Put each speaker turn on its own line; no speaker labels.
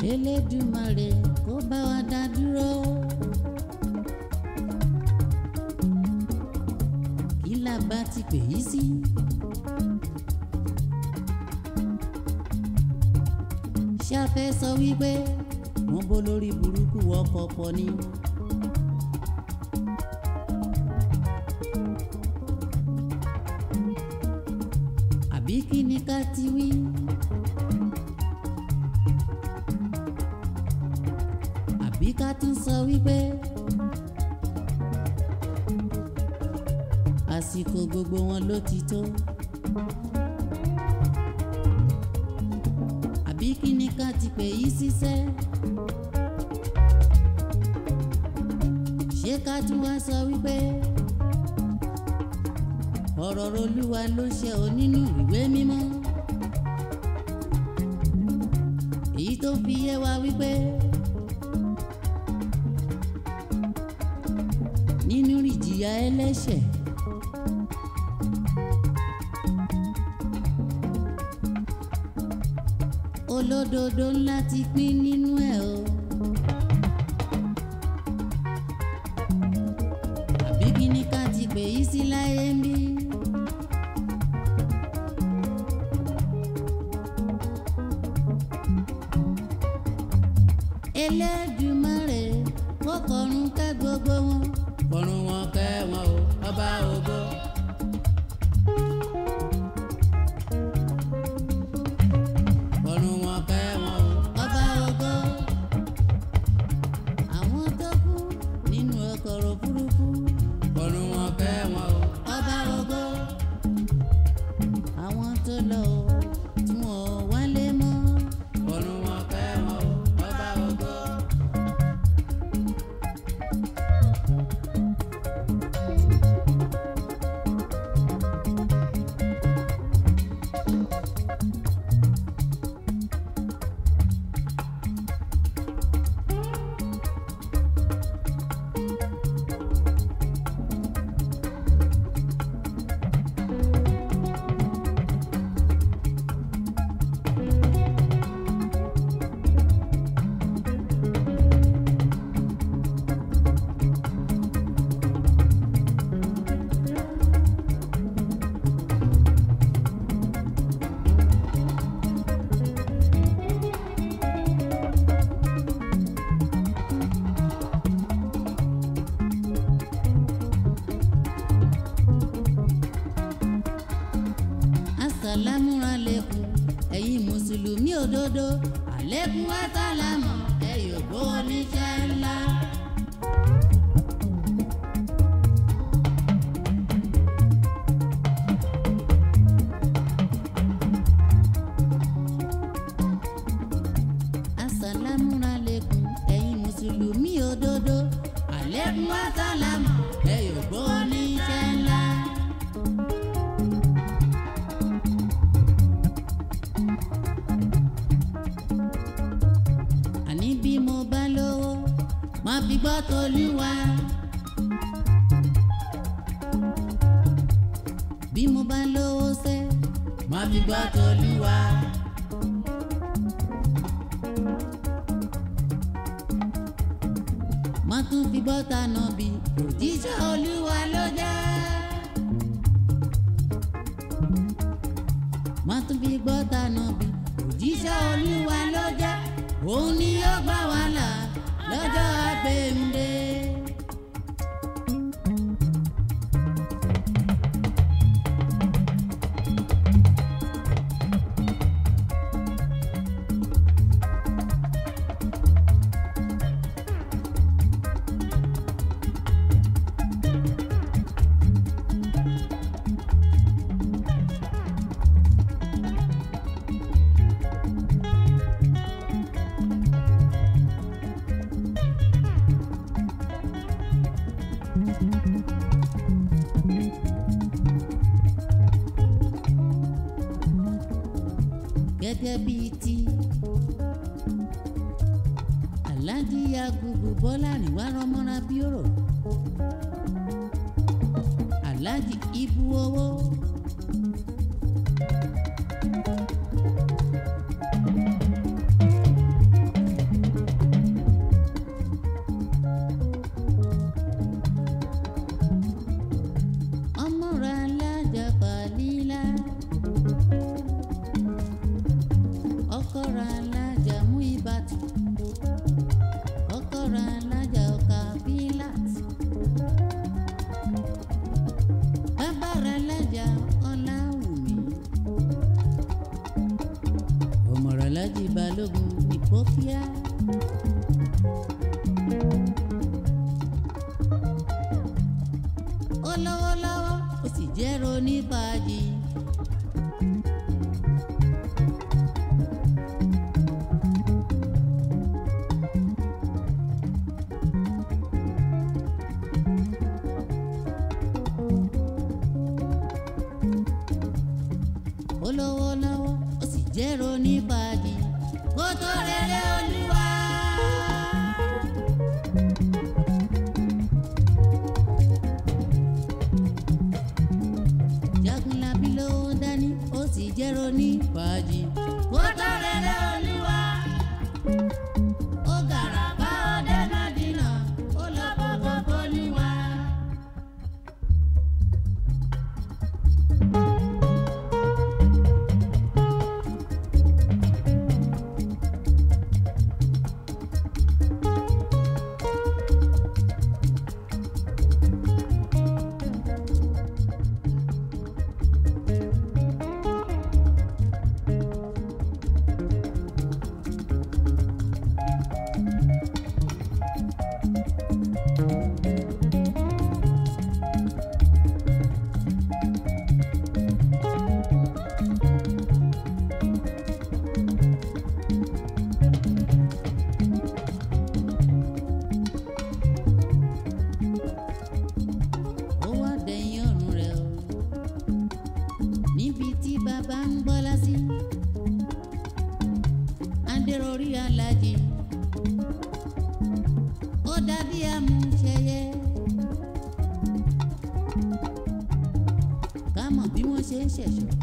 Elédùmarè kó bá wa dá dúró. kí la bá ti pè yí sí. ṣé a fẹ́ sọ wípé wọ́n bó lórí burúkú ọkọ̀ pọ̀ ni. àbí kí ni ká ti wí. àbí ká tún sọ wípé àsìkò gbogbo wọn ló ti tó. àbí kí ni ká ti pè yí síṣẹ́. ṣé ká tún wá sọ wípé ọ̀rọ̀ Olúwa ló ṣe ọ́ nínú ìwé mímọ́. èyí tó fi yé wa wípé nínú ìjìyà ẹlẹ́ṣẹ̀. olódodo ńlá ti pín nínú ẹ̀ o. àbí kí ni ká ti pè yí sí láyé ń bí. Elédùmarè kó kọ̀run kẹ́ gbogbo wọn. kọ̀run wọn kẹ́ wọn o ọba ògo. kọ̀run wọn kẹ́ wọn o ọba ògo. àwọn tó kú nínú ọkọ̀ òfurufú. kọ̀run wọn kẹ́ wọn o ọba ògo. àwọn tó lọ o tí wọn ò wálé mọ́. kọ̀run wọn kẹ́ wọn o ọba ògo. asàlámù alẹ́kùn ẹ̀yin mùsùlùmí òdodo alẹ́kùn asàlámù ẹ̀yọ̀ gbọ́ oníṣẹ́ ńlá. asàlámù alẹ́kùn ẹ̀yin mùsùlùmí òdodo alẹ́kùn asàlámù ẹ̀yọ̀ gbọ́ oníṣẹ́ ńlá. àní bí mo bá lówó má fi gbọ́ tolúwa. bí mo bá lówó sẹ́ má fi gbọ́ tolúwa. má tún fi gbọ́ tànà bí òjíṣẹ́ olúwa ló jẹ́. má tún fi gbọ́ tànà bí òjíṣẹ́ olúwa ló jẹ́ òun ni yóò gbà wá là lọ́jọ́ àgbéǹde. gẹ́gẹ́ bíi ti aláàjì yagubu bọ́lá àríwá rọmọra bí ọ̀rọ̀ aláàjì ibu owó balógun ní pókíá. ó lówó lọ́wọ́ ó sì jẹ́ ronífàájì. ó lówó lọ́wọ́ ó sì jẹ́ ronífàájì. kó tó rere olúwa. jagunlabi ló ń dání ó sì jẹ́ ronífàájì. kó tó rere olúwa. ó gàràbá ọdẹ mádínà ó lọ bọ́bọ́ bọ́lúwa. ó wá dẹ̀yìn ọ̀run rẹ̀ o níbi tí bàbá ń gbọ́lá sí adéròrí alájì ó dàbí amúṣẹyẹ ká mọ̀ bí wọ́n ṣe ń ṣẹ̀ṣọ́